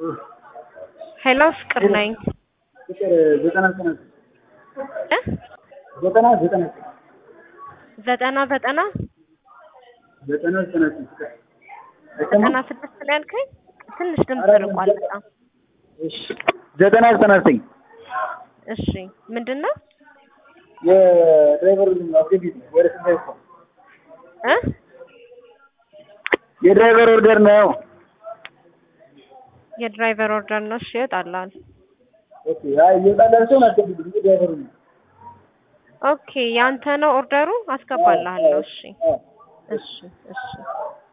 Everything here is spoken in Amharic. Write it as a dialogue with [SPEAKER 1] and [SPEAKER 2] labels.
[SPEAKER 1] ሄሎ ፍቅር ነኝ።
[SPEAKER 2] ፍቅር ዘጠና ዘጠና
[SPEAKER 1] እ
[SPEAKER 2] ዘጠና ዘጠና
[SPEAKER 1] ዘጠና ዘጠና
[SPEAKER 2] ዘጠና ዘጠና ፍቅር
[SPEAKER 1] ዘጠና ስድስት ላይ ያልከኝ ትንሽ ድምፅ ርቋል በጣም።
[SPEAKER 2] እሺ ዘጠና ዘጠና ዘጠኝ
[SPEAKER 1] እሺ ምንድን ነው
[SPEAKER 2] የድራይቨር አስገቢት ነው ወደ ስንት ይስፋ
[SPEAKER 1] እ
[SPEAKER 2] የድራይቨር ኦርደር ነው።
[SPEAKER 1] የድራይቨር ኦርደር ነው። እሺ ይወጣላል።
[SPEAKER 2] ኦኬ አይ እየወጣላቸው አስገቢት ድራይቨሩ ነው።
[SPEAKER 1] ኦኬ ያንተ ነው ኦርደሩ፣ አስገባልሃለሁ። እሺ እሺ እሺ